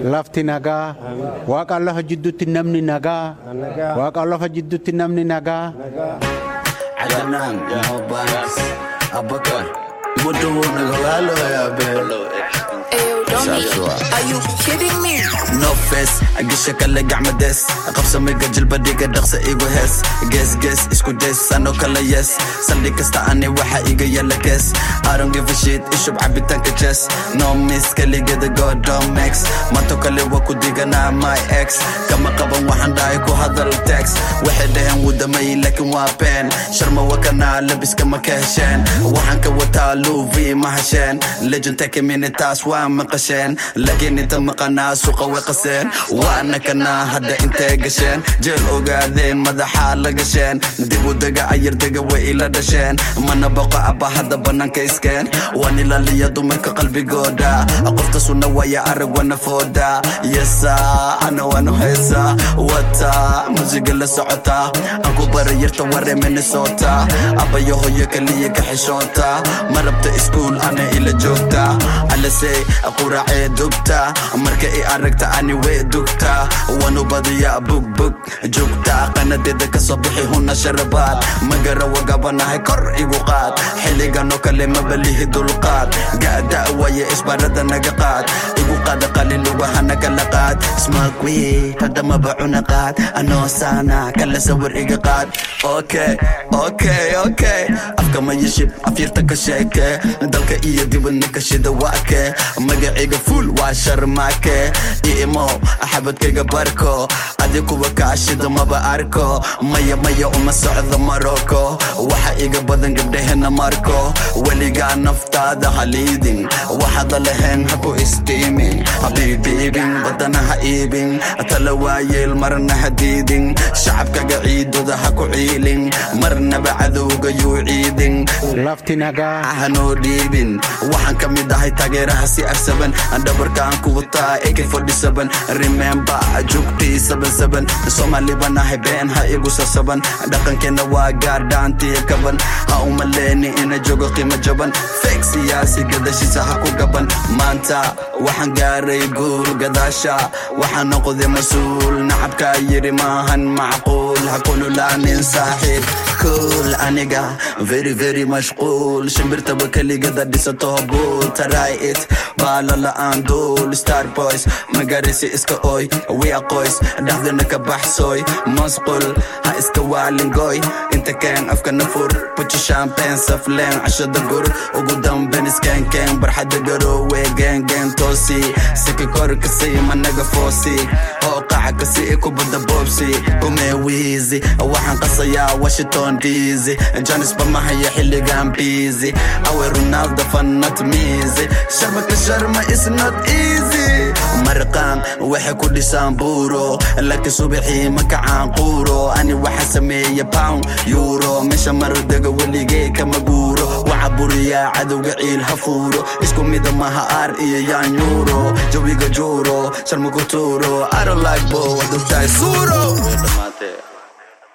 lafti nagaa waaqa lafa jidduutti namni nagaa waaqa lafa jidduutti namni nagaa. Adnan, Mobans, Abakar, Mutu Nagalo Yabe. Ayo, Donnie, Shashua. are you kidding me? No face, agisha kala gacmades qabsa miga jilbadhiga dhaqsa igu hees gees gees isku days ano kala yes saldhig kasta ani waxa iga yala gees I don't give a shit ishub cabitaanka jes no miss kaligada godomex mato kale waa ku diganaa my ex kama qaban waxaan dhahay ku hadal tex waxay dhaheen wuu damay laakiin waa been sharma wakanaa labiska ma ka hesheen waxaan ka wataa luvi ma hesheen legend take minitaas waa maqasheen laakiin inta maqanaa suqa way qaseen waana kanaa hadda intay gasheen jeel ogaadeen madaxaa la gasheen dib u dega ayar dega way ila dhasheen mana boqo abba hadda bannaanka iskeen waan ilaaliya dumarka qalbigooda qofta sunna waya arag wana fooda yesa ana waanu heesa wata musiga la socota aan ku bara yarta ware minnesota abbayo hoyo kaliya ka xishoota ma rabta iskuul ana ila joogta alase quracee dubta marka i aragta ani way dugta wanu badiya bugbug joogta qanadeeda kasoo bixi huna sharabaad magara wagabanahay kor igu qaad xilliganoo kale mabalihi dulqaad gaada waye isbarada naga qaad igu qaada qalin lugahana kala qaad smakwi hadda maba cuna qaad anoo saana kala sawir iga qaad okay okay okay afka ma yishib afyarta ka sheeke dalka iyo dibadna ka shida waake magaciga fuul waa sharmaake iimo xabadkayga barko adi kuwa kaashida maba arko maya maya uma socdo maroko waxa iga badan gabdhahena marko weligaa naftaada haliidin waxaada lahayn haku istiimin habiibiibin badana ha iibin tala waayeel marna ha diidin shacabkaga ciidooda ha ku ciilin marnaba cadowga yuu ciidin lafti nagaa hanoo dhiibin waxaan ka mid ahay taageeraha si arsaban dhabarkaan ku wataa ak47 remember jugtii sabansaban soomaali baan ahay been ha igu sasaban dhaqankeena waa gaardhaantii kaban ha umaleeni ina joogo qiimo jaban feeg siyaasi gadashiisa ha ku gaban maanta waxaan gaaray guul gadaasha waxaan noqday mas-uul nacabkaa yiri maahan macquul ha kululaanin saaxiib cool aniga very very mashquul shimbirtaba keligada dhisato buul try it baala la'aan duul star boys magarisi iska oy wia qoys dhaxdana ka baxsooy masqul ha iska waalingoy inta keen afkana fur puji champagne safleen cashada gur ugu damben iskeenkeen barxada garoowe geengeen toosi siki kor kasi managa foosi oo qaca kasi kubada boobsi umee wiizi waxaan qasayaa washington dc janis bamahaya xilligan busy awe ronaldo fanat miisi sharmaka sharma is not easy marqaan waxay ku dhisaan buuro laakiin subaxii ma kacaan quuro ani waxa sameeya pound euro meesha marodega weligee kama guuro waxa buriyaa cadowga ciil ha fuuro isku mida maha aar iyo yaanyuuro jawiga juuro sharmaku tuuro I don't like bo wadugtahay suuro